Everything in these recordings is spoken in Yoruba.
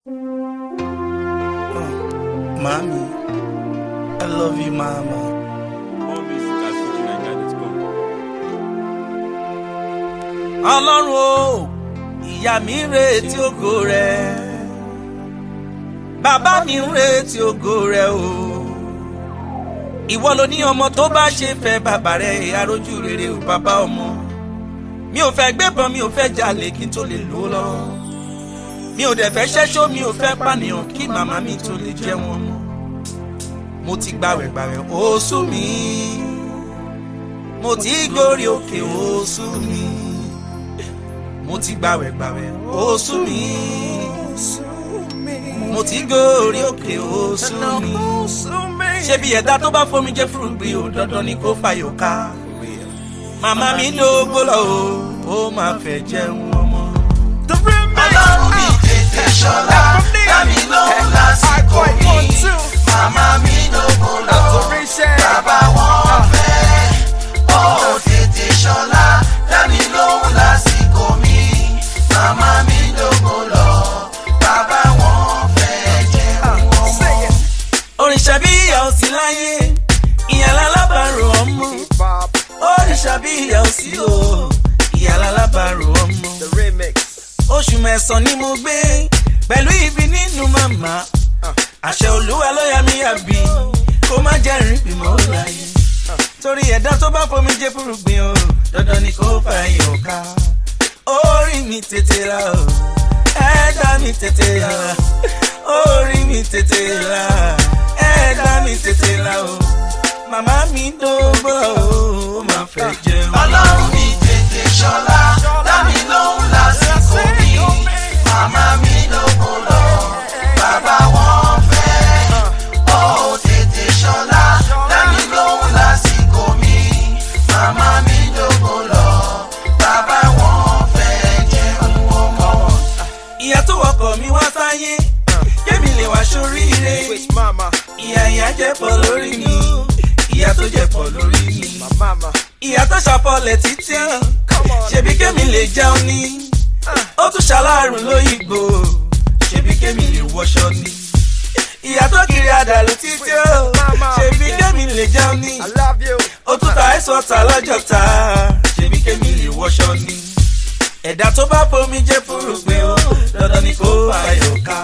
Mami, I love you, mama. More music at FujiNiger.com. Ọlọ́run o, ìyá mi ń retí ògo rẹ̀. Bàbá mi ń retí ògo rẹ̀ o. Ìwọ ló ní ọmọ tó bá ṣe fẹ́ bàbá rẹ̀ arójú rere o bàbá ọmọ. Mi ò fẹ́ gbébọn, mi ò fẹ́ jalè kí n tó lè lò ó lọ́wọ́. Mi ò dẹ̀ fẹ́ ṣẹ́ṣó, mi ò fẹ́ pànìyàn kí màmá mi tó lè jẹun ọmọ. Mo ti gbàwẹ̀ gbàwẹ̀ ó sú mi. Mo ti gòrí òkè ó sú mi mo ti gbàwẹ̀ gbàwẹ̀ ó sú mi mo ti gòrí òkè ó sú mi ṣebí ẹ̀dá tó bá fomi jẹ́ fúrúgbìn ó dandan ni kó fàyò ká màmá mi dógbó lọ o ó máa fẹ́ jẹun ọmọ. ọlọ́run mi tètè ṣọlá dámi lóhùn lásìkò mi màmá mi lóko lọ bàbá wọn fẹ́ ó tètè ṣọlá dámi lóhùn lásìkò mi màmá mi lóko lọ bàbá wọn fẹ́ jẹun ọmọ. òrìṣà bí ìyá ò sí láyé ìyá lálábàárò ọmọ òrìṣà bí ìyá ò sí o ìyá lálábàárò ọmọ. oṣù mẹ́sàn-án ni mo gbé pẹ̀lú ibi nínú màmá àṣẹ olúwa ló yà mí àbí kó má jẹ́ rìn bímọ láyé torí ẹ̀dá tó bá fomi jẹ́ fúrúgbìn o dandan ni kó fà yọ̀ ká orí mi tètè la o ẹ̀dá mi tètè la orí mi tètè la ẹ̀dá mi tètè la o màmá mi dógbó o ó máa fẹ́ jẹun. ọlọ́run mi tètè ṣọlá dámi lóhùn lásìkò mi màmá mi lóko lọ bàbá wọn fẹ́ ó tètè ṣọlá dámi lóhùn lásìkò mi màmá mi lóko lọ bàbá wọn fẹ́ jẹun ọmọ. ìyá tó wọkọ̀ mi wá sáyé kémi lè wá sóríire ìyá ìyá jẹ́ pọ̀ lórí mi ìyá tó jẹ́ pọ̀ lórí mi ìyá tó ṣàpọ̀lẹ̀ títí hàn ṣebí kémi lè jẹun ní ó tún ṣaláàrùn lóyìnbó ṣebí kémi lè wọṣọ ní ìyá tó kiri àdàlù títí hàn ṣebí kémi lè jẹun ní ó tún ta ẹ̀sọ́ ta lọ́jọ́ ta ṣebí kémi lè wọṣọ ní ẹ̀dá tó bá fomi jẹ́ fúrúgbìn o dandan ni kó ayọ̀ ká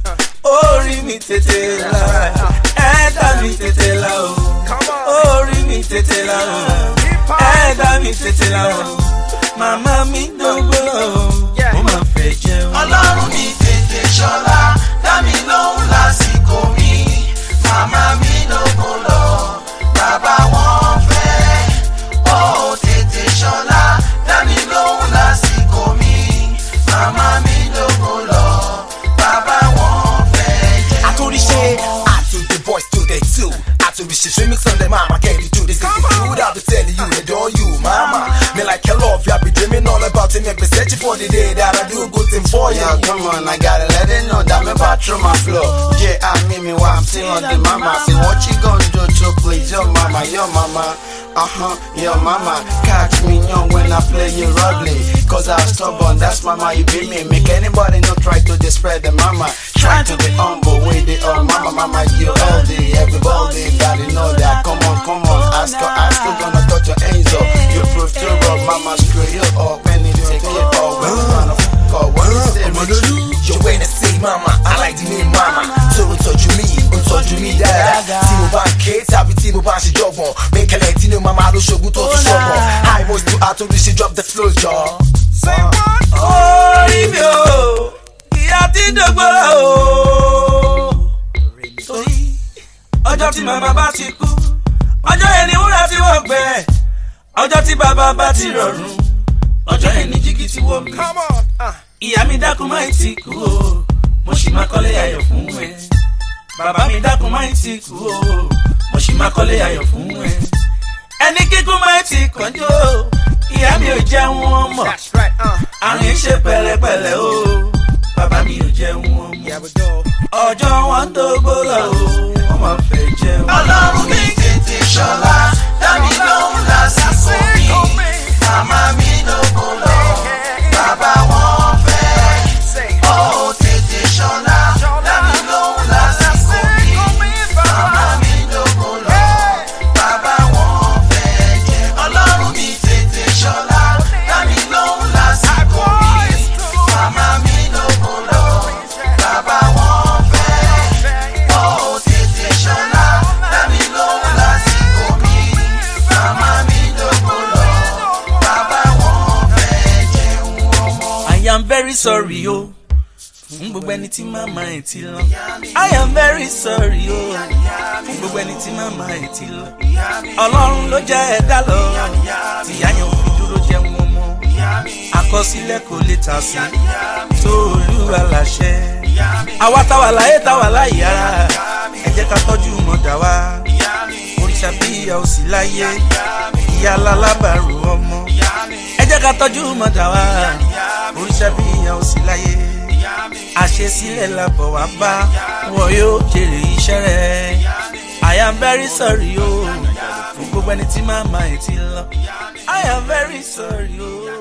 orí mi tètè la ẹ̀dá mi tètè la o orí mi tètè la o ẹ̀dá mi tètè la o màmá mi dógbó lọ o ó máa fẹ́ jẹun. ọlọ́run mi tètè ṣọlá dámi lóhùn lásìkò mi màmá mi lóko lọ bàbá wọn fẹ́ ó tètè ṣọlá dámi lóhùn lásìkò mi màmá mi lóko lọ bàbá wọn fẹ́ jẹ́ Atorishe, I took the voice to the two. Atorishe, remix on the mama, can you do this? If you do it, I'll be telling you, they don't you, mama. Me like your love, you, I be dreaming all about it, me be searching for the day that I do a good thing for you. Yo, come on, I gotta let it know that me back through my flow. Yeah, I mean me while I'm still on the mama. Say what you gonna do to please your mama, your mama. Uh huh, your mama. Catch me young when I play you ugly. Cause I'm stubborn, that's mama, you be me. Make anybody not try to disrespect the mama. Try to be humble, with the oh mama, mama, you oldie. Everybody gotta know that. Come on, come on, ask her, ask her, gonna touch your hands up. You prove to rob, mama, screw you up. When you take it all, when you wanna fuck up, when you say rich. Yo, when I say mama, I like the name mama. So ń tọ́jú mi, ń tọ́jú mi dáadáa. Tí mo bá ń ké tàbí tí mo bá ń ṣe jọ̀gbọ̀n. Mẹ́kẹ̀lẹ̀ tí ni mama ló ṣogun tó tún ṣọ̀gbọ̀n. High most to Atorishe drop the flow jọ. orí mi o ìyá tí dógbó lọ o torí ọjọ́ tí màmá bá ti kú ọjọ́ yẹn ni wúrà tí wọ́n gbẹ ọjọ́ tí bàbá bá ti rọrùn ọjọ́ yẹn ni jígí tí wọ́n mi ìyá mi dákun máa ń ti kú o mo sì máa kọ́lé ayọ̀ fún ẹ bàbá mi dákun máa ń ti kú o mo sì máa kọ́lé ayọ̀ fún ẹ ẹni kíkún máa ń ti kànjú o ìyá mi ò jẹun wọn mọ̀ àrùn yìí ṣe pẹ̀lẹ́pẹ̀lẹ́ o bàbá mi ò jẹun wọn mọ̀ ọjọ́ wọn tó gbó lọ o wọ́n máa fẹ́ jẹun. ọlọ́run mi tètè ṣọlá dámi lóhùn lásìkò mi màmá mi lóko lọ bàbá wọn fẹ́ ó tètè ṣọlá sorry o fún gbogbo ẹni tí màmá ẹ̀ ti lọ. I am very sorry o fún gbogbo ẹni tí màmá ẹ̀ ti lọ. ọlọ́run ló jẹ́ ẹ̀dá lọ tìyá yẹn ò fi dúró jẹun ọmọ. àkọsílẹ̀ kò lè tà sí tó olúwa láṣẹ. àwa táwa láyé táwa láyé ara ẹ jẹ́ ká tọ́jú mọ̀dà wa. òrìṣà bí ìyá ò sí láyé ìyá alábàárò ọmọ. ẹ jẹ́ ká tọ́jú mọ̀dà wa. òrìṣà bí ìyá ò sí láyé àṣesílẹ̀ làbọ̀ wá bá wọn yóò jèrè iṣẹ́ rẹ̀ I am very sorry o fún gbogbo ẹni tí màmá ẹ̀ ti lọ I am very sorry o.